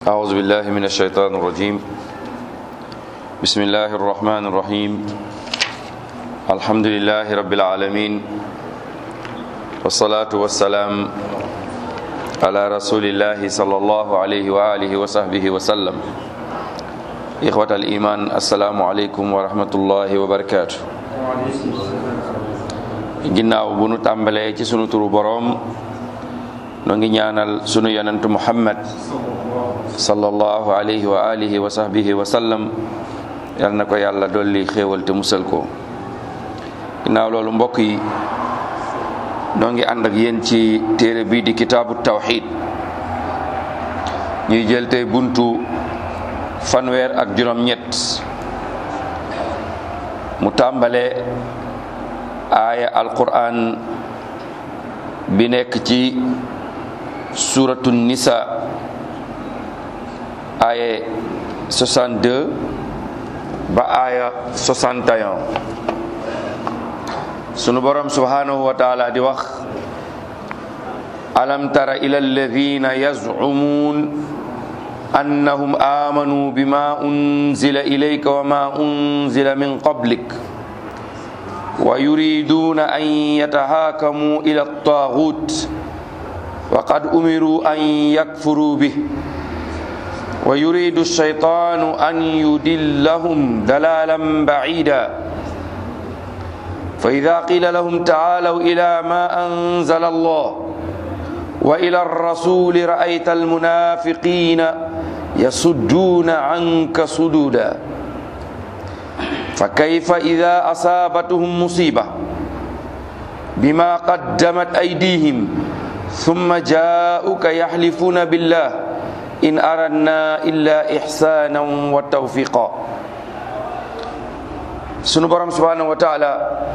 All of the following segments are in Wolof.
أعوذ بالله من الشيطان الرجيم بسم الله الرحمن الرحيم الحمد لله رب العالمين والصلاة والسلام على رسول الله صلى الله عليه وآله وصحبه وسلم إخوة الإيمان السلام عليكم ورحمة الله وبركاته ginnaaw bu nu tàmbalee ci sunu turu boroom noo ngi ñaanal sunu yonentu muhammad sallallahu alayhi wa alihi wa sahbihi wa sallam yal na ko yàlla dolli xéewal te musal ko ginnaaw loolu mbokk yi noo ngi ànd ak yéen ci téere bii di kitaabu tawxid ñuy jël tey buntu fanweer ak juróom-ñett mu tàmbalee aaya alquran bi nekk ci suratu nisa aaya 62 ba aaya 61 sunu borom subhanahu wa taala di wax alam tara ila alladhina yaz'umun annahum amanu bima unzila ilayka wa ma unzila min qablik ويريدون أن يتهاكموا إلى الطاغوت وقد أمروا أن يكفروا به ويريد الشيطان أن يدلهم دلالا بعيدا فإذا قيل لهم تعالوا إلى ما أنزل الله وإلى الرسول رأيت المنافقين يصدون عنك صدودا فكيف إذا أصابتهم مصيبة بما قدمت أيديهم ثم جاءوك يحلفون بالله إن أردنا إلا إحسانا وتوفيقا sunu borom subhanahu wa taala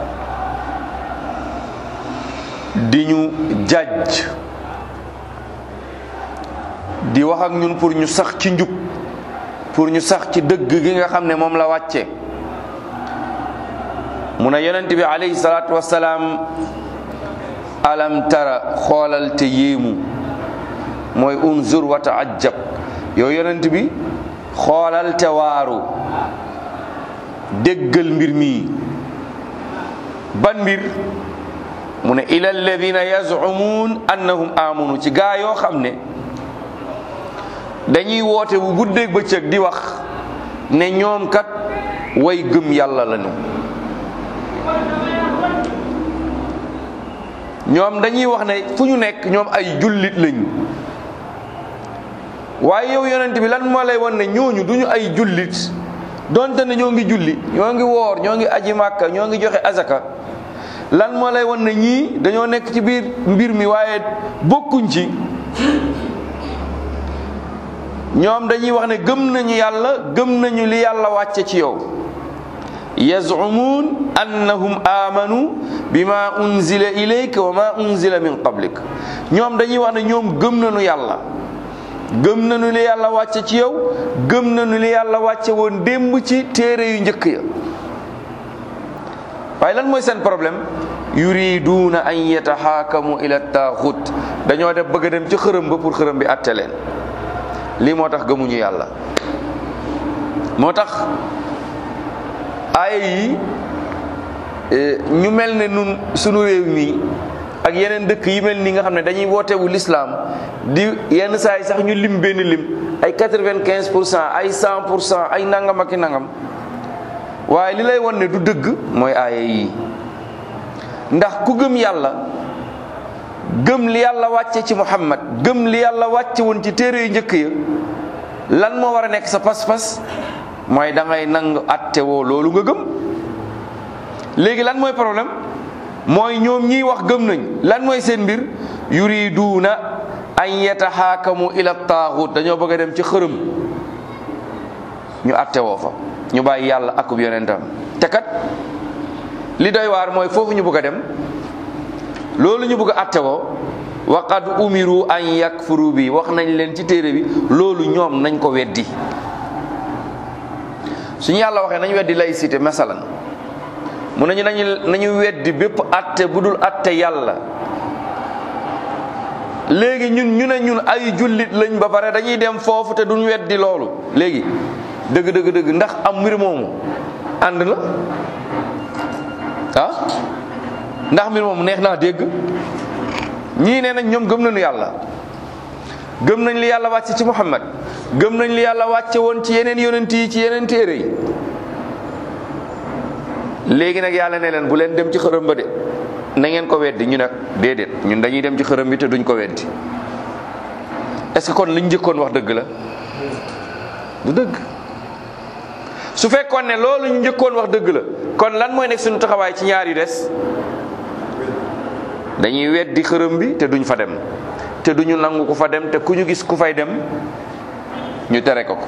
di ñu jàjj di wax ak ñun pour ñu sax ci njub pour ñu sax ci dëgg gi nga xam ne moom la wàcce mu ne yonent bi alayhi salaatu wasalaam alam tara xoolal te yéemu mooy unzur wa taajab yow yonent bi xoolal te waaru déggal mbir mi ban mbir mu ne ila alladina yazumuun annahum amanu ci gaa yoo xam ne dañuy woote bu guddeeg bëccëg di wax ne ñoom kat way gëm yàlla lañu ñoom dañuy wax ne fu ñu nekk ñoom ay jullit lañ waaye yow yonent bi lan moo lay wan ne ñooñu duñu ay jullit donte ne ñoo ngi julli ñoo ngi woor ñoo ngi aji màkka ñoo ngi joxe azaka lan moo lay wan ne ñii dañoo nekk ci biir mbir mi waaye bokkuñ ci ñoom dañuy wax ne gëm nañu yàlla gëm nañu li yàlla wàcce ci yow yazumuun annahum amanu bima unzila ilayka wa ma unzila min qablik ñoom dañuy wax ne ñoom gëm nañu yàlla gëm nañu li yàlla wàcce ci yow gëm nañu li yàlla wàcce woon démb ci téere yu njëkk ya waaye lan mooy seen problème yuriduuna an yatahaakamu ila taaxut dañoo def bëgg a dem ci xërëm ba pour xërëm bi atte leen lii moo tax gëmuñu yàlla moo tax aaya yi ñu mel ne nun sunu réew mi ak yeneen dëkk yi mel nii nga xam ne dañuy wootewu lislaam di yenn saa yi sax ñu lim benn lim ay quatre-vingt-quinze pour cent ay cent pour cent ay nangam ak i nangam waaye li lay won ne du dëgg mooy aaya yi ndax ku gëm yàlla gëm li yàlla wàcce ci muhammad gëm li yàlla wàcce woon ci téere yu njëkk ya lan moo war a nekk sa pas-pas mooy da ngay nangu atte woo loolu nga gëm léegi lan mooy problème mooy ñoom ñiy wax gëm nañ lan mooy seen mbir yuriduuna an yatahaakamu ila taaxut dañoo bëgg a dem ci xërëm ñu atte woo fa ñu bàyyi yàlla akub yonentam te kat li doy waar mooy foofu ñu bëgg a dem loolu ñu bëgg a atte woo wa qad umiru an yakfuru bi wax nañ leen ci téere bi loolu ñoom nañ ko weddi suñu yàlla waxee nañ weddi laïcité masalan mu nañu nañu nañu weddi bépp atte bu dul atte yàlla léegi ñun ñu ne ñun ay jullit lañ ba pare dañuy dem foofu te duñ weddi loolu léegi dëgg dëgg dëgg ndax am mbir moomu ànd la ah ndax mbir moomu neex naa dégg ñii nee nañ ñoom gëm nañu yàlla gëm nañ li yàlla wàcce ci Muhammad gëm nañ li yàlla wàcce woon ci yeneen yonent yi ci yeneen téere yi léegi nag yàlla ne leen bu leen dem ci xërëm ba de na ngeen ko weddi ñu nag déedéet ñun dañuy dem ci xërëm bi te duñ ko weddi est-ce que kon liñ njëkkoon wax dëgg la du dëgg su fekkoon ne loolu ñu njëkkoon wax dëgg la kon lan mooy nekk suñu taxawaay ci ñaar yu des dañuy weddi xërëm bi te duñ fa dem te duñu nangu ku fa dem te ku ñu gis ku fay dem ñu tere ko ko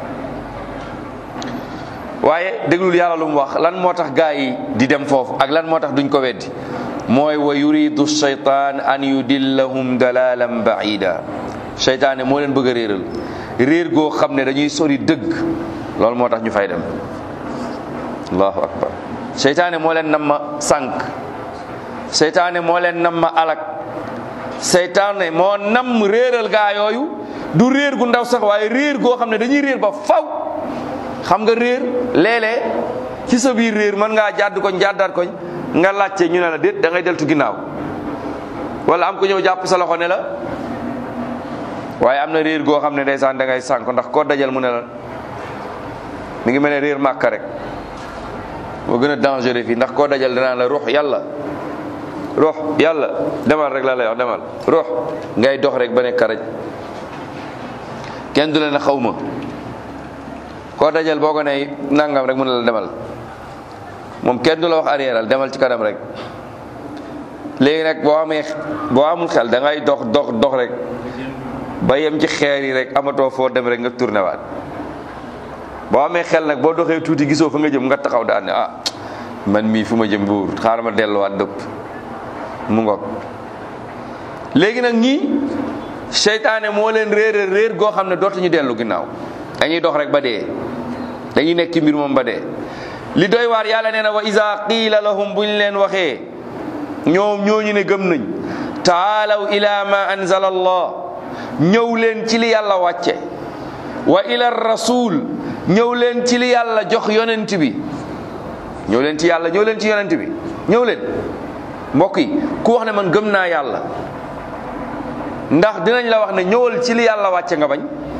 waaye déglul yàlla lu mu wax lan moo tax gaa yi di dem foofu ak lan moo tax duñ ko weddi mooy wa yuridu shaytaan an yudillahum dalalan baida seytaane moo leen bëgg a réeral réer goo xam ne dañuy sori dëgg loolu moo tax ñu fay dem allahu akbar seytaane moo leen nam ma sànq seytaane moo leen nam ma alak seytaane moo nam réeral gaa yooyu du réer gu ndaw sax waaye réer goo xam ne dañuy réer ba faw xam nga réer léeg-léeg ci sa biir réer mën ngaa jàdd koñ jàddaat koñ nga laajte ñu ne la déet da ngay deltu ginnaaw wala am ko ñëw jàpp sa loxo ne la waaye am na réer goo xam ne ndeysaan da ngay sànk ndax koo dajal mu ne la mi ngi mel ne réer màkka rek moo gën a dangereux fii ndax koo dajal danaa la ruux yàlla ruux yàlla demal rek la lay wax demal ruux ngay dox rek ba ne karaj kenn du la ne xaw ma koo dajal boo ko ne nangam rek mu ne la demal moom kenn du la wax arrièreal demal ci kanam rek léegi nag boo amee boo amul xel da ngay dox dox dox rek ba yem ci xeer yi rek amatoo foo dem rek nga tourné waat boo amee xel nag boo doxee tuuti gisoo fa nga jëm nga taxaw daan ne ah man mii fu ma jëm buur xaaral ma delluwaat dëpp mu ngoog léegi nag ñii seytaane moo leen réer réer goo xam ne dootuñu dellu ginnaaw dañuy dox rek ba dee dañuy nekk ci mbir moom ba dee li doy waar yàlla nee na wa iza qiila lahum buñ leen waxee ñoom ñooñu ne gëm nañ taalaw ila ma anzala allah ñëw leen ci li yàlla wàcce wa ila rasul ñëw leen ci li yàlla jox yonent bi ñëw leen ci yàlla ñëw leen ci yonent bi ñëw leen mbokk yi ku wax ne man gëm naa yàlla ndax dinañ la wax ne ñëwal ci li yàlla wàcce nga bañ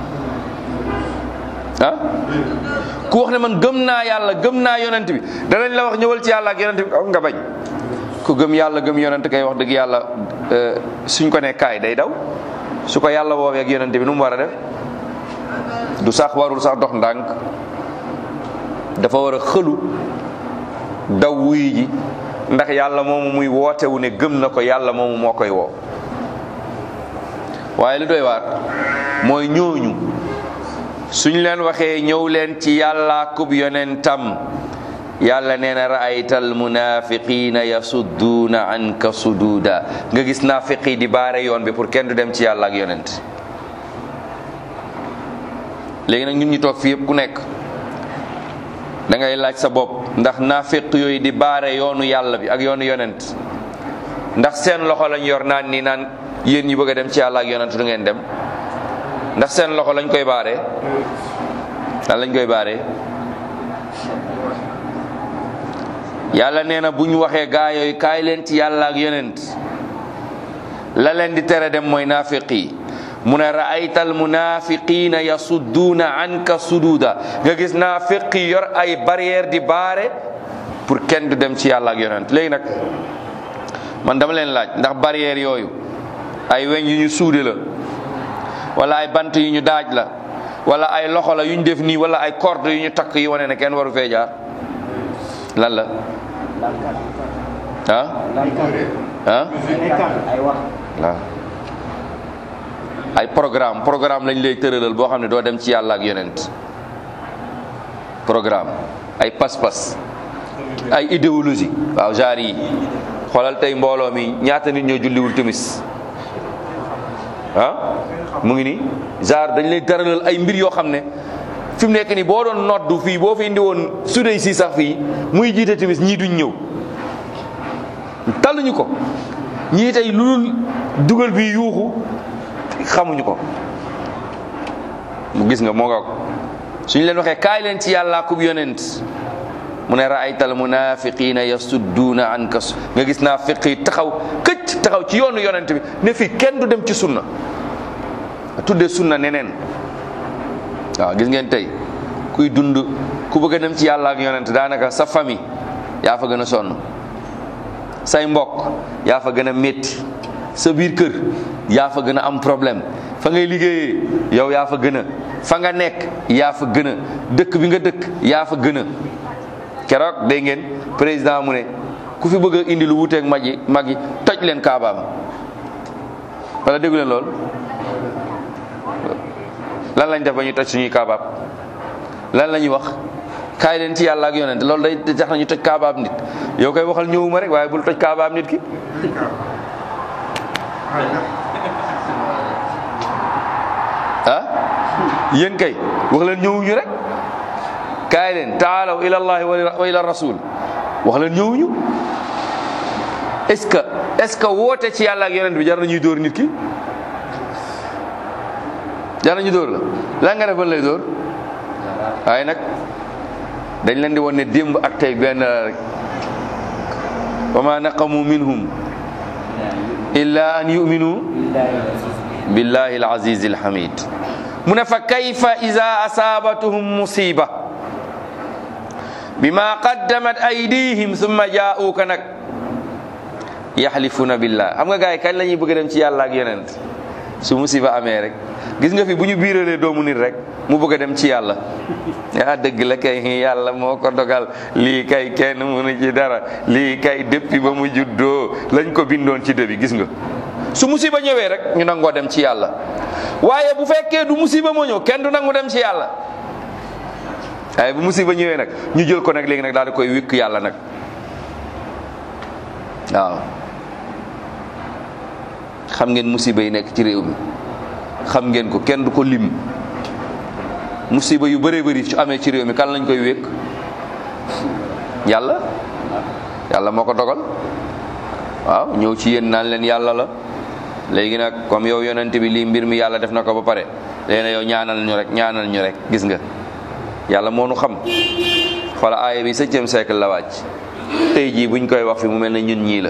ah ku wax ne man gëm naa yàlla gëm naa yonent bi danañ la wax ñëwal ci yàlla ak yonent bi nga bañ ku gëm yàlla gëm yonent kay wax dëgg yàlla suñ ko ne kaay day daw su ko yàlla woowee ak yonent bi nu mu war a def du sax warul sax dox ndànk dafa war a xëlu daw wuy ji ndax yàlla moomu muy wootewu ne gëm na ko yàlla moomu moo koy woo waaye li doy waar mooy ñooñu suñ leen waxee ñëw leen ci yàlla kub yonentam yàlla nee na raayta almunafiqina yasudduuna anka sududa nga gis naafiqi di baare yoon bi pour kenn du dem ci yàlla ak yonent léegi nag ñun ñu toog fi yëpp ku nekk da ngay laaj sa bopp ndax naafiq yooyu di baare yoonu yàlla bi ak yoonu yonent ndax seen loxo lañ yor naan ni naan yéen ñi bëgg a dem ci yàlla ak yonent du ngeen dem ndax seen loxo lañ koy baaree lan lañ koy baaree yàlla nee na bu ñu waxee gaa yooyu kaay leen ci yàlla ak yonent la leen di tere dem mooy naafiq yi mu ne raayta al munafiqina yasudduuna anka sududa nga gis naafiq yi yor ay barrière di baare pour kenn du dem ci yàlla ak yonent léegi nag man dama leen laaj ndax barrière yooyu ay weñ yu ñu suude la wala ay bant yu ñu daaj la wala ay loxo la yu ñu def nii wala ay corde yu ñu takk yi wane ne kenn waru fee jaar lan la ah ah waaw ay programme programme lañ lay tëralal boo xam ne doo dem ci yàlla ak yonent programme ay pas-pas ay idéologie waaw genre yi xoolal tey mbooloo mi ñaata nit ñoo julliwul timis ah mu ngi nii genre dañ lay tëralal ay mbir yoo xam ne fi mu nekk nii boo doon noddu fii boo fi indi woon sudey si sax fii muy jiite timis ñii duñ ñëw talluñu ko ñii tey lu dul dugal bi yuuxu xamuñu ko mu gis nga moo nga suñu leen waxee kaay leen ci yàllaa kub yonent mu ne raaytal munafiqina yasudduuna anka nga gis naa fiq yi taxaw këcc taxaw ci yoonu yonent bi ne fii kenn du dem ci sunna tuddee sunna neneen waaw gis ngeen tey kuy dund ku bëgg a dem ci yàlla ak yonent daanaka sa famille yaa fa gën a sonn say mbokk yaa fa gën a métti sa biir kër yaa fa gën a am problème fa ngay liggéeyee yow yaa fa gën a fa nga nekk yaa fa gën a dëkk bi nga dëkk yaa fa gën a keroog dégg ngeen président mu ne ku fi bëgg a indi lu wuuteeg mag yi mag yi toj leen kaabaam wala déggu leen lool lan lañ def ba ñu toj suñuy kaabaab lan la ñuy wax kaay leen ci yàlla ak yonent loolu day tax na ñu toj kaabaab nit yow koy waxal ñëwuma rek waaye bul toj kaabaab nit ki ah yéen kay wax leen ñëwuñu rek kaay leen taalaw ila allahi wa ila rasul wax leen ñëwuñu est-ce que est-ce que woote ci yàlla ak yonent bi jar na ñuy dóor nit ki jar na ñu dóor la lan nga def ban lay dóor waaye nag dañ leen di won ne démb ak tey benn rek wa ma naqamu minhum illa an yuminu billahi alaziz alhamid mu ne fa kayfa ida asabatuhum musiba bima qaddamat aydihim summa jaa'uka nag yaxlifuna billah xam nga gars yi kañ la ñuy bëgg dem ci yàlla ak yonent su musiba amee rek gis nga fi bu ñu biiralee doomu nit rek mu bëgg a dem ci yàlla ah dëgg la kay yàlla moo ko dogal lii kay kenn mënu ci dara lii kay depuis ba mu juddoo lañ ko bindoon ci dëbi gis nga su musiba ñëwee rek ñu nangoo dem ci yàlla waaye bu fekkee du musiba moo ñëw kenn du nangu dem ci yàlla waaye bu musiba ñëwee nag ñu jël ko nag léegi nag daal di koy wikk yàlla nag waaw xam ngeen musiba yi nekk ci réew mi xam ngeen ko kenn du ko lim musiba yu bëree bëri su amee ci réew mi kan lañ koy wékk yàlla yàlla moo ko dogal waaw ñëw ci yéen naan leen yàlla la léegi nag comme yow yonent bi lii mbir mi yàlla def na ko ba pare léegi nag yow ñaanal ñu rek ñaanal ñu rek gis nga yàlla moo nu xam xoola aaya bi septième siècle la wàcc tey jii buñ koy wax fi mu mel ne ñun ñii la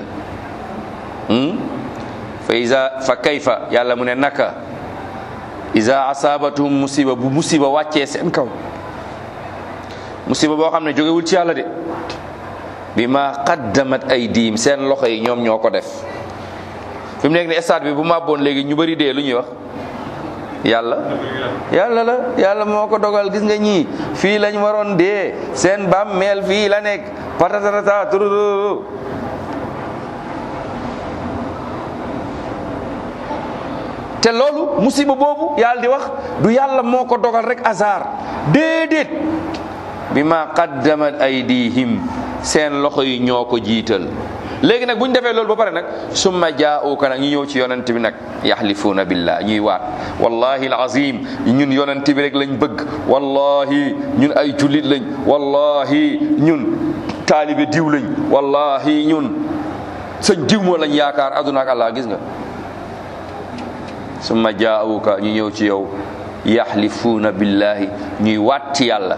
fa isa fa kayfa yàlla mu ne naka isa asabatuhum musiba bu musiba wàccee seen kaw musiba boo xam ne jógewul ci yàlla de bi ma qaddamat aydihim seen loxo yi ñoom ñoo ko def fi mu nekk ni stade bi bu màbboon léegi ñu bëri dee lu ñuy wax yàlla yàlla la yàlla moo ko dogal gis nga ñii fii lañ waroon dee seen bàmmeel fii la nekk patatatata tururu te loolu musiba boobu yàlla di wax du yàlla moo ko dogal rek hasard déedéet bi ma qaddamat aydihim seen loxo yi ñoo ko jiital léegi nag bu ñu defee loolu ba pare nag summa jaa'uka nag ñu ñëw ci yonent bi nag yaxlifuuna billah ñuy waat wallahi alazim ñun yonent bi rek lañ bëgg wallahi ñun ay jullit lañ wallahi ñun taalibe diw lañ wallahi ñun sëñ diw moo lañ yaakaar aduna ak allah gis nga summa jaa'uka ñu ñëw ci yow yaxlifuuna billahi ñuy waat ci yàlla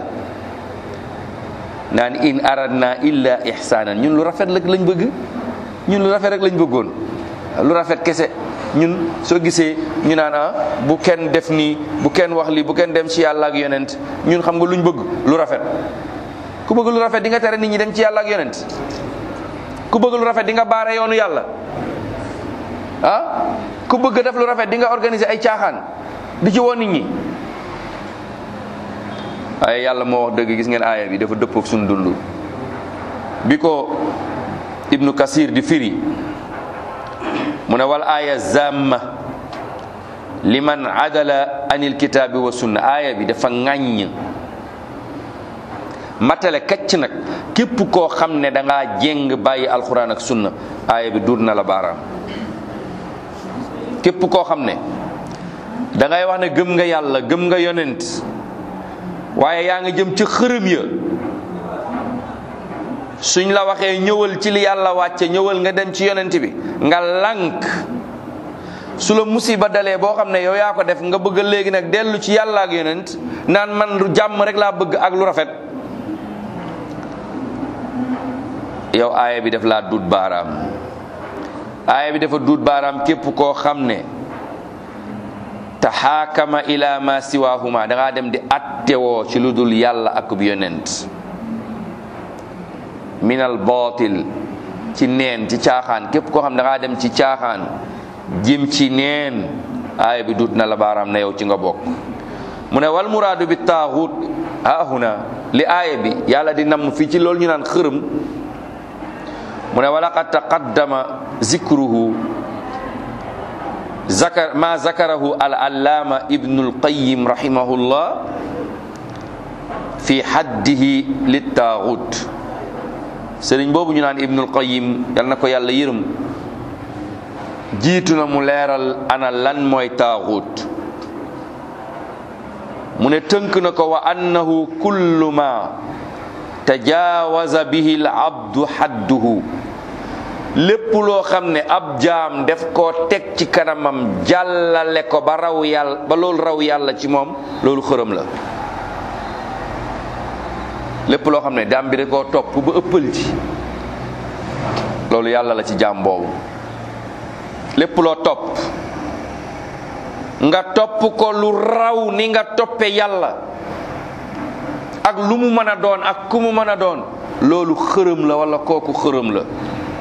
naan in aradna illa ihsanan ñun lu rafet rek lañ bëgg ñun lu rafet rek lañ bëggoon lu rafet kese ñun soo gisee ñu naan ah bu kenn def nii bu kenn wax lii bu kenn dem ci yàlla ak yonent ñun xam nga luñ bëgg lu rafet ku bëgg lu rafet di nga tere nit ñi dem ci yàlla ak yonent ku bëgg lu rafet di nga baare yoonu yàlla ah ku bëgg def lu rafet di nga organiser ay caaxaan di ci woo nit ñi waaye yàlla moo wax dëgg gis ngeen aaya bi dafa dëppook suñu dund bi ko ibnu kasir di firi mu ne wal aaya zamma liman adala anil kitaabi wa sunna aaya bi dafa ŋàññ matale kacc nag képp koo xam ne da ngaa jéng bàyyi alquran ak sunna aaya bi duur na la baaraam képp koo xam ne da ngay wax ne gëm nga yàlla gëm nga yonent waaye yaa nga jëm ci xërëm ya suñ la waxee ñëwal ci li yàlla wàcce ñëwal nga dem ci yonent bi nga lànk su la musiba dalee boo xam ne yow yaa ko def nga bëgg léegi nag dellu ci yàlla ak yonent naan man lu jàmm rek laa bëgg ak lu rafet yow aaya bi def laa duut baaraam aaya bi dafa duut baaraam képp koo xam ne taxaakama ila ma siwahuma da ngaa dem di attewoo ci lu dul yàlla ak bu yonent minal baatil ci neen ci caaxaan képp koo xam ne da ngaa dem ci caaxaan jëm ci neen aaya bi duut na la baaraam na yow ci nga bokk mu ne wal muraadu bi taaxut haahuna li aaya bi yàlla di namm fii ci loolu ñu naan xërëm mu ne walaqad taqaddama zikruhu zakar ma zakarahu al allaama ibnu alqayim rahimahullah fi haddihi littaaxut sëriñ boobu ñu naan ibnu alqayim yal na ko yàlla yërëm jiitu na mu leeral ana lan mooy taaxut mu ne tënk na ko wa annahu kullu ma tajaawaza bihi al abdu hadduhu lépp loo xam ne ab jaam def koo teg ci kanamam jàllale ko ba raw yàlla ba loolu raw yàlla ci moom loolu xërëm la lépp loo xam ne jaam bi da koo topp ba ëppal ci loolu yàlla la ci jaam boobu lépp loo topp nga topp ko lu raw ni nga toppe yàlla ak lu mu mën a doon ak ku mu mën a doon loolu xërëm la wala kooku xërëm la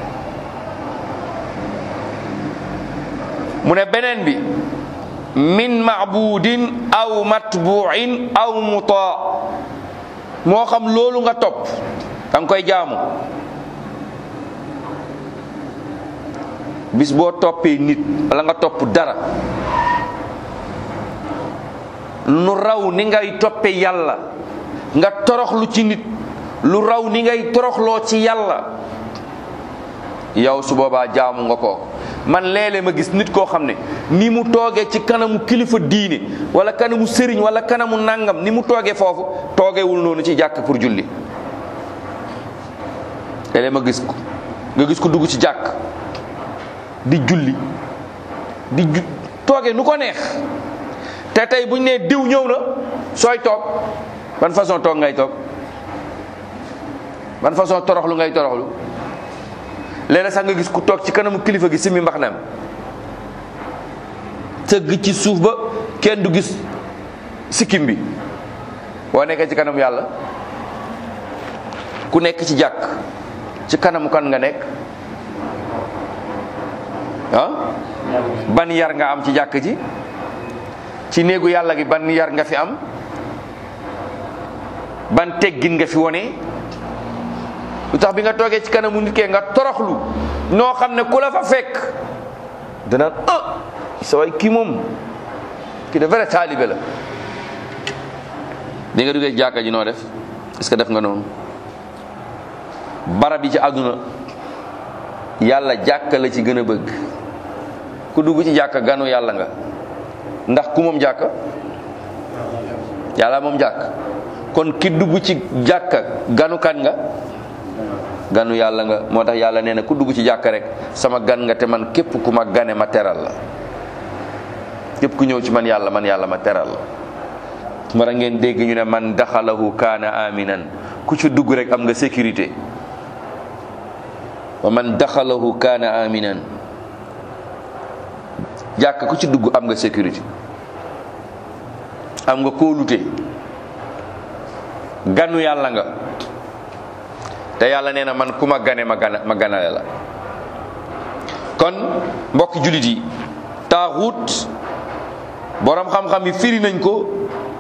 mu ne beneen bi min maabudin aw matbuin aw mutaa moo xam loolu nga topp da nga koy jaamu bis boo toppee nit wala nga topp dara lu raw ni ngay toppe yàlla nga toroxlu ci nit lu raw ni ngay toroxloo ci yàlla yow su boobaa jaamu nga ko man léeg-léeg ma gis nit koo xam ne ni mu toogee ci kanamu kilifa diine wala kanamu sëriñ wala kanamu nangam ni mu toogee foofu toogewul noonu ci jàkk pour julli léeg-léeg ma gis ko nga gis ko dugg ci jàkk di julli di ju toogee nu ko neex te tey buñ nee diw ñëw na sooy toog ban façon toog ngay toog ban façon toroxlu ngay toroxlu léeg sax nga gis ku toog ci kanamu kilifa gi simi mbax nam tëgg ci suuf ba kenn du gis sikkim bi boo nekkee ci kanamu yàlla ku nekk ci jàkk ci kanamu kan nga nekk ah ban yar nga am ci jàkk ji ci néegu yàlla gi ban yar nga fi am ban teggin nga fi wone lu tax bi nga toogee ci kanamu nit kee nga toroxlu noo xam ne ku la fa fekk dana ah sa waay kii moom kii de vrai taalibe la bi nga duggee ci jàkka ji noo def est-ce que def nga noonu barab yi ci àdduna yàlla jàkka la ci gën a bëgg ku dugg ci jàkka ganu yàlla nga ndax ku moom jàkka yàlla moom jàkk kon ki dugg ci jàkka ganu kan nga ganu yàlla nga moo tax yàlla nee na ku dugg ci jàkka rek sama gan nga te man képp ku ma gane ma teral la képp ku ñëw ci man yàlla man yàlla ma teral la mara ngeen dégg ñu ne man daxalahu kaana aminan ku ci dugg rek am nga sécurité wa man daxalahu kaana aminan jàkka ku ci dugg am nga sécurité am nga kóolute ganu yàlla nga te yàlla nee na man ku ma gane ma gana ma ganale la kon mbokki jullit yi taaxut boroom xam-xam yi firi nañ ko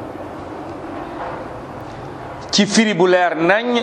ci firi bu leer nañ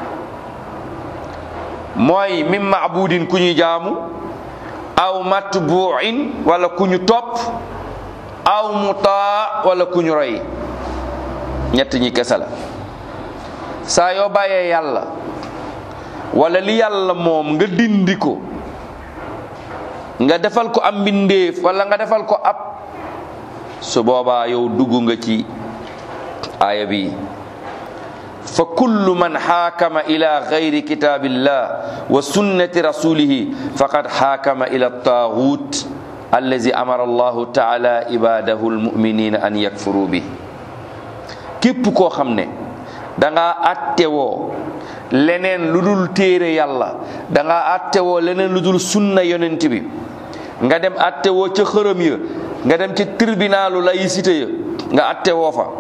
mooy min maabudin ku ñuy jaamu aw matbuin wala ku ñu topp aw mutaa wala ku ñu roy ñett ñi kese la saa yoo bàyyee yàlla wala li yàlla moom nga dindi ko nga defal ko am mbindeef wala nga defal ko ab su boobaa yow dugg nga ci aaya bi fa kullu man xaakama ila gayri kitaabillah wa sunnati rasulihi faqad xaakama ila taaxut allazi amara allahu taala ibadahu almuminina an yakfuru bi képp koo xam ne da nga attewoo leneen lu dul téere yàlla da nga attewoo leneen lu dul sunna yonent bi nga dem attewoo ca xërëm ya nga dem ci tribunalu laïcité ya nga attewoo fa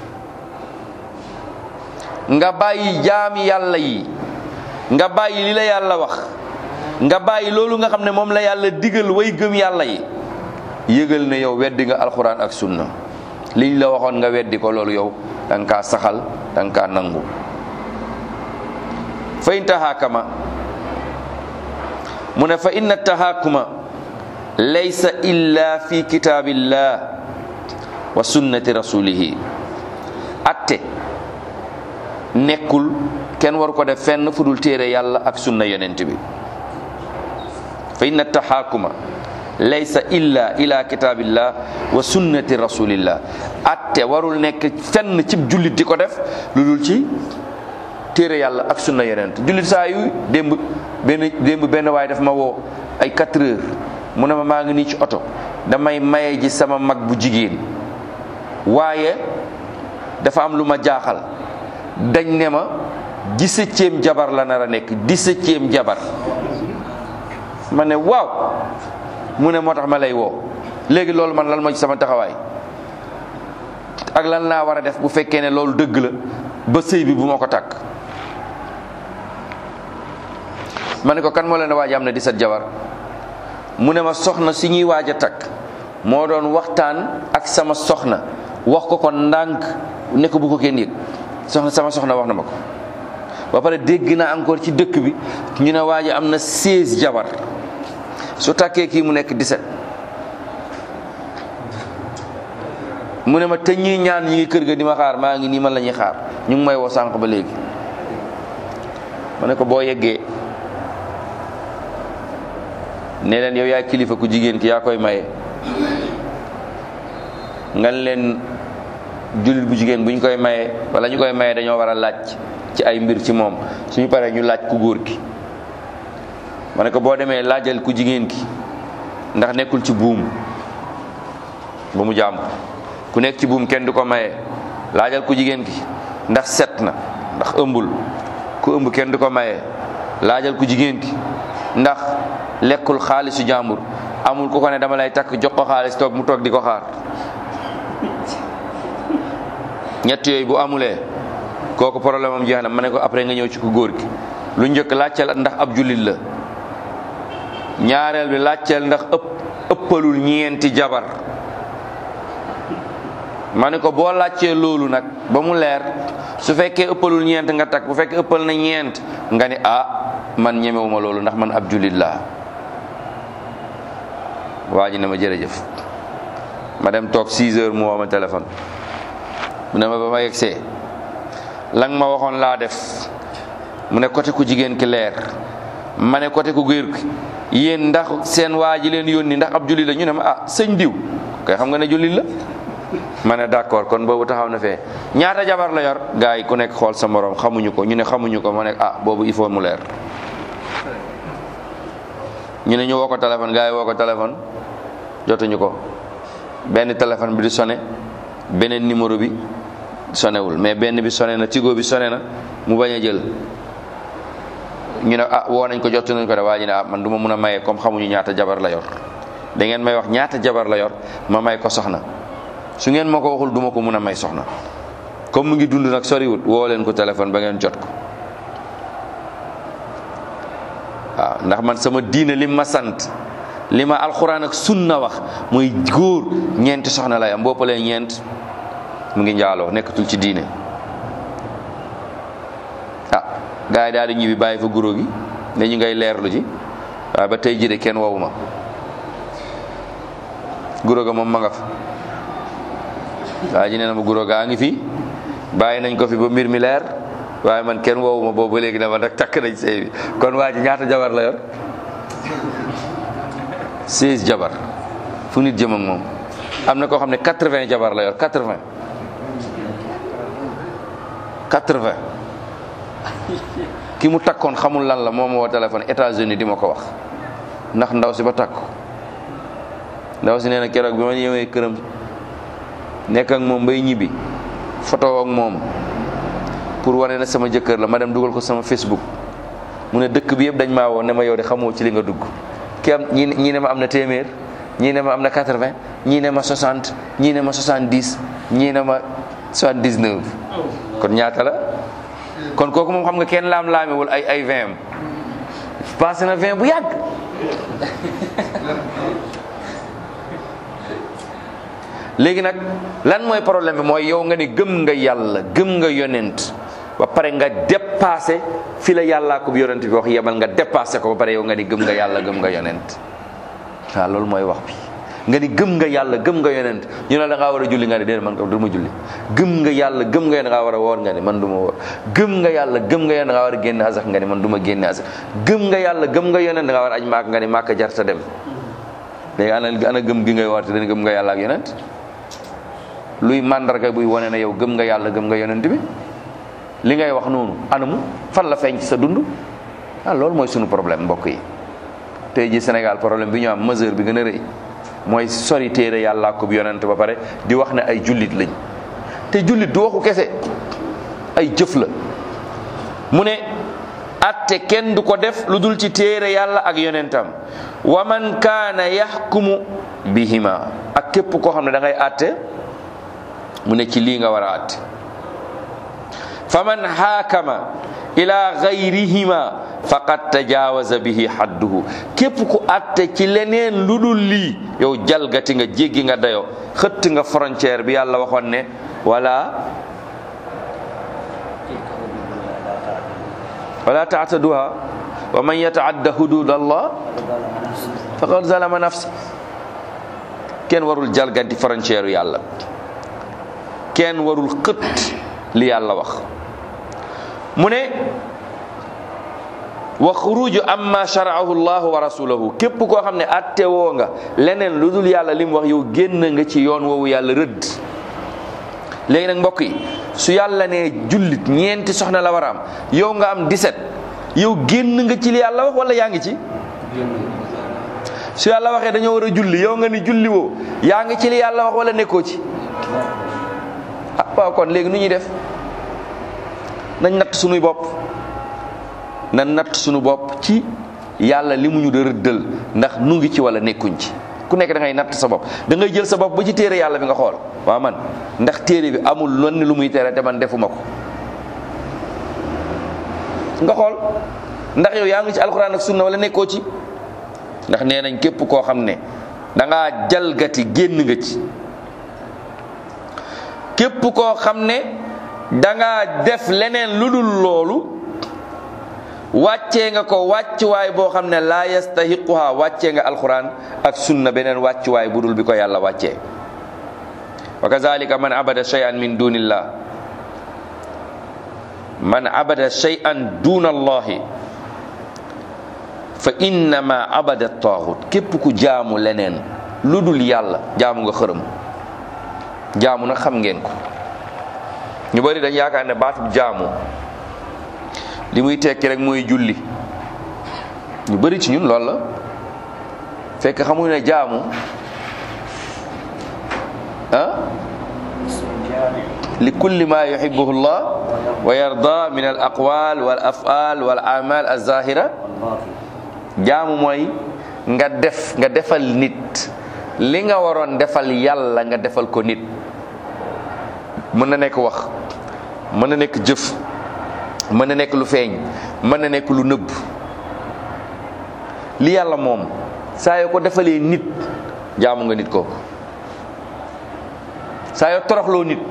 nga bàyyi jaami yàlla yi nga bàyyi li la yàlla wax nga bàyyi loolu nga xam ne moom la yàlla digal way gëm yàlla yi yëgal ne yow weddi nga alxuraan ak sunna liñ la waxoon nga weddi ko loolu yow da nga kaa saxal da nga kaa nangu fa in tahaakama mu ne fa inna tahaakuma laysa illa fi kitaabillah wa sunnati rasulihi atte nekkul kenn waru ko def fenn fu dul téere yàlla ak sunna yonent bi fa inna tahaakuma laysa illa ila kitaabillah wa sunnati rasulillah atte warul nekk fenn cib jullit di ko def lu dul ci téere yàlla ak sunna yonent jullit saa yu démb benn démb benn waay daf ma woo ay 4 heures mu ne ma maa ngi nii ci oto damay maye ji sama mag bu jigéen waaye dafa am lu ma jaaxal dañ ne ma dix-septième jabar la nar a nekk dix-septième jabar ma ne waaw mu ne moo tax ma lay woo léegi loolu man lan ma ci sama taxawaay ak lan laa war a def bu fekkee ne loolu dëgg la ba sëy bi bu ma ko takk ma ne ko kan moo leen waaj am na dix-sept jabar mu ne ma soxna si ñuy waaj a takk moo doon waxtaan ak sama soxna wax ko ko ndànk ne ko bu ko kenn yëg soxna sama soxna wax na ma ko ba pare dégg naa encore ci dëkk bi ñu ne waa ji am na 16 jabar su takkee kii mu nekk 17 mu ne ma te ñii ñaan ñi ngi kër ga di ma xaar maa ngi nii man la ñuy xaar ñu ngi may woo sànq ba léegi ma ne ko boo yeggee ne leen yow yaay kilifa ku jigéen ki yaa koy maye nga leen jullit bu jigéen bu ñu koy maye wala ñu koy maye dañoo war a laaj ci ay mbir ci moom suñu paree ñu laaj ku góor ki ma ne ko boo demee laajal ku jigéen ki ndax nekkul ci buum ba mu jàmm ku nekk ci buum kenn du ko maye laajal ku jigéen ki ndax set na ndax ëmbul ku ëmb kenn du ko maye laajal ku jigéen ki ndax lekkul xaalisu jàmbur amul ku ko ne dama lay takk jox ko xaalis toog mu toog di ko xaar ñett yooyu bu amulee kooku problème am jeex na ma ne ko après nga ñëw ci ku góor gi lu njëkk laajteel ndax ab jullit la ñaareel bi laajteel ndax ëpp ëppalul ñeenti jabar ma ne ko boo laajtee loolu nag ba mu leer su fekkee ëppalul ñeent nga takk bu fekkee ëppal na ñeent nga ni ah man ñemewuma loolu ndax man ab jullit laa waa ji ne ma jërëjëf ma dem toog 6 heures mu woo ma téléphone mu ne ma ba ma yegsee lang ma waxoon laa def mu ne côté ku jigéen ki leer ma ne côté ku góor ki yéen ndax seen waa ji leen yónni ndax ab jullit la ñu ne ma ah sëñ diw kay xam nga ne jullit la ma ne d'accord kon boobu taxaw na fee ñaata jabar la yor gars yi ku nekk xool sa morom xamuñu ko ñu ne xamuñu ko ma ne ah boobu il faut mu leer ñu ne ñu woo ko téléphone gars yi woo ko téléphone jotuñu ko benn téléphone bi di sonné beneen numéro bi sonewul mais benn bi sonné na tigo bi sonné na mu bañ a jël ñu ne ah woo nañ ko jotu nañ ko de waa ji ne ah man du ma mun a maye comme xamuñu ñaata jabar la yor da ngeen may wax ñaata jabar la yor ma may ko soxna su ngeen ma ko waxul du ma ko mun a may soxna comme mu ngi dund nag soriwut woo leen ko téléphone ba ngeen jot ko waaw ndax man sama diine li ma sant li ma alxuraan ak sunna wax mooy góor ñeenti soxna lay am boppalee ñeent mu ngi njaaloo nekkatul ci diine ah gars yi daal di ñibbi bàyyi fa guro gi ne ñu ngay leerlu ji waaye ba tey jii kenn wowu ma guro ga moom ma nga fa waa ji nee na ma guro gaa ngi fi bàyyi nañ ko fi ba mbir mi leer waaye man kenn woowu ma boobu ba léegi dama nag takk nañ sëy bi kon waa ji ñaata jabar la yor 16 jabar fu nit jëm ak moom am na koo xam ne 80 jabar la yor 80 80 ki mu takkoon xamul lan la moom woo téléphone États-Unis di ma ko wax ndax ndaw si ba takk ndaw si nee na keroog bi ma ñëwee këram nekk ak moom bay ñibbi photo ak moom pour wane na sama jëkkër la ma dem dugal ko sama Facebook mu ne dëkk bi yëpp dañ maa woo ne ma yow de xamoo ci li nga dugg ki am ñii ñii ne ma am na téeméer ñii ne ma am na 80 ñii ne ma 60 ñii ne ma 70 ñii ne ma 79 kon ñaata la kon kooku moom xam nga kenn laam-laamewul ay ay 20 am passé na 20 bu yàgg léegi nag lan mooy problème bi mooy yow nga ni gëm nga yàlla gëm nga yonent ba pare nga dépassé fi la yàllaa ko yonent bi wax yemal nga dépassé ko ba pare yow nga ni gëm nga yàlla gëm nga yonent waaw loolu mooy wax bi nga ni gëm nga yàlla gëm nga yonent ñu ne da ngaa war a julli nga ni déedéet man ko du ma julli gëm nga yàlla gëm nga yonent da ngaa war a woor nga ni man du ma woor gëm nga yàlla gëm nga yonent da ngaa war a génne asak nga ni man du ma génne asak gëm nga yàlla gëm nga yonent da ngaa war a aj maak nga ni maaka jarta dem léegi ana ana gëm gi ngay woote dañ gëm nga yàlla ak yonent luy màndarga buy wane ne yow gëm nga yàlla gëm nga yonent bi li ngay wax noonu anamu fan la feeñ ci sa dund ah loolu mooy sunu problème mbokk yi tey ji Sénégal problème bi ñu am mesure bi gën a rëy mooy sori téere yàlla ko bi yonent ba pare di wax ne ay jullit lañ te jullit du waxu kese ay jëf la mu ne atte kenn du ko def lu dul ci téere yàlla ak yonentam wa man kaana yaxkumu bihima ak képp koo xam ne da ngay atte mu ne ci lii nga war a atte fa man xaakama ila gayrihima faqad tajawaza bihi hadduhu képp ku atte ci leneen lu dul lii yow jalgati nga jéggi nga dayo xëtt nga frontière bi yàlla waxoon ne wala wala taataduha wa man yataadda hudud allah faqad zalama nafsa kenn warul jalgati frontière yàlla kenn warul xët li yàlla wax mu ne wa xuruju amma sharaahu llahu wa rasuluhu képp koo xam ne atte woo nga leneen lu dul yàlla li mu wax yow génn nga ci yoon woowu yàlla rëdd léegi nag mbokk yi su yàlla ne jullit ñeenti soxna la war a am yow nga am 17 yow génn nga ci li yàlla wax wala yaa ngi ci su yàlla waxee dañoo war a julli yow nga ni julli woo yaa ngi ci li yàlla wax wala nekkoo ci ah waaw kon léegi nu ñuy def nañ natt sunuy bopp na natt sunu bopp ci yàlla li mu ñu da rëddal ndax nu ngi ci wala nekkuñ ci ku nekk da ngay natt sa bopp da ngay jël sa bopp ba ci téere yàlla bi nga xool waaw man ndax téere bi amul lenn lu muy tere te man defuma ko nga xool ndax yow yaa ngi ci alxuraan ak sunna wala nekkoo ci ndax nee nañ képp koo xam ne da ngaa jalgati génn nga ci képp koo xam ne da ngaa def leneen lu dul loolu wàccee nga ko wàccuwaay boo xam ne laa yastahiquha wàccee nga alquran ak sunna beneen wàccuwaay bu dul bi ko yàlla wàccee wa kazalika man abada shay'an min dunillah man abada shay'an duna allahi fa innama abada taaxut képp ku jaamu leneen lu dul yàlla jaamu nga xërëm jaamu nag xam ngeen ko ñu bari dañ yaakaar ne baatub jaamu li muy tekki rek mooy julli ñu bari ci ñun loolu la fekk xamuñ ne jaamu ah li kulli ma yuhibbuhu llah wa yarda min al aqwal wal afal wal amal al zahira jaamu mooy nga def nga defal nit li nga waroon defal yàlla nga defal ko nit mën na nekk wax mën na nekk jëf mën na nekk lu feeñ mën na nekk lu nëbb li yàlla moom saa yoo ko defalee nit jaamu nga nit kooku saa yoo toroxloo nit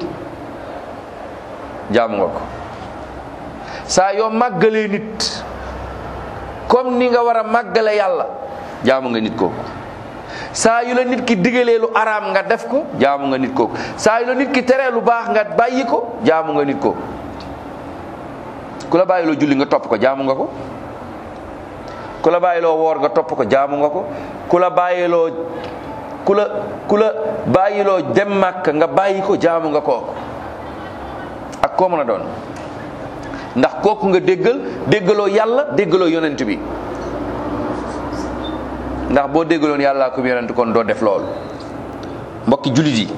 jaamu nga ko saa yoo màggalee nit comme ni nga war a màggale yàlla jaamu nga nit kooku saa yu la nit ki digalee lu araam nga def ko jaamu nga nit kooku saa yu la nit ki teree lu baax nga bàyyi ko jaamu nga nit kooku ku la bàyyiloo julli nga topp ko jaamu nga ko ku la bàyyiloo woor nga topp ko jaamu nga ko ku la bàyyiloo ku la ku la bàyyiloo dem màkk nga bàyyi ko jaamu nga kooku ak koo mën a doon ndax kooku nga déggal déggaloo yàlla déggaloo yonent bi ndax boo déggaloon yàllaa ko yonent kon doo def loolu mbokki jullit yi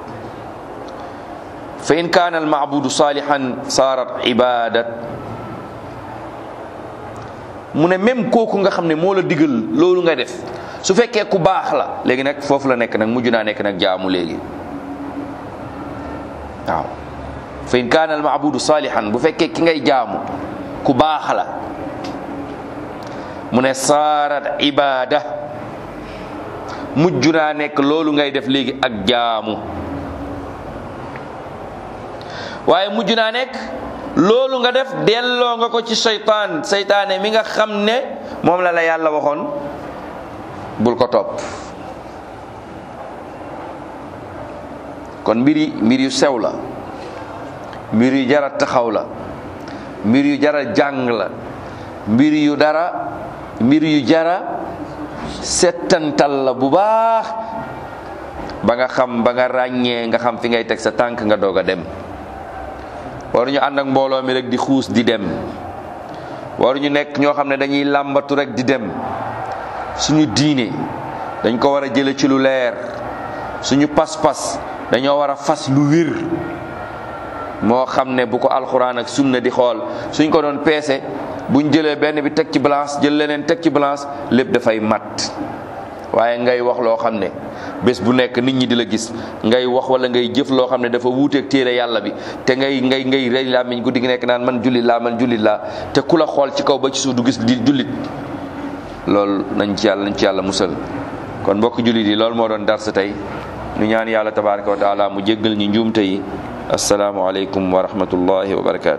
fa in kaana almaabudu salihan saarat ibadat mu ne même kooku nga xam ne moo la digal loolu nga def su fekkee ku baax la léegi nag foofu la nekk nag mujj naa nekk nag jaamu léegi waaw fa in kaana almaabudu salihan bu fekkee ki ngay jaamu ku baax la mu ne saarat ibada mujj naa nekk loolu ngay def léegi ak jaamu waaye mujj naa nekk loolu nga def delloo nga ko ci seytaan seytaane mi nga xam ne moom la la yàlla waxoon bul ko topp kon mbir yi mbir yu sew la mbir yu jara taxaw la mbir yu jara jàng la mbir yu dara mbir yu jara settantal la bu baax ba nga xam ba nga ràññee nga xam fi ngay teg sa tànk nga doog a dem waruñu ànd ak mbooloo mi rek di xuus di dem waruñu nekk ñoo xam ne dañuy làmbatu rek di dem suñu diine dañ ko war a jële ci lu leer suñu pas-pas dañoo war a fas lu wir moo xam ne bu ko alxuraan ak sunna di xool suñ ko doon peese buñ jëlee benn bi teg ci balance jël leneen teg ci balance lépp dafay mat waaye ngay wax loo xam ne bés bu nekk nit ñi di la gis ngay wax wala ngay jëf loo xam ne dafa wuuteeg téere yàlla bi te ngay ngay ngay rey làmmiñ guddi gi nekk naan man jullit laa man jullit laa te ku la xool ci kaw ba ci suuf du gis di jullit loolu nañ ci yàlla nañ ci yàlla musal kon mbokk jullit yi loolu moo doon darsa tey ñu ñaan yàlla tabaraka wa taala mu jéggal ñi njuumte yi asalaamualeykum wa rahmatullahi wa barakatu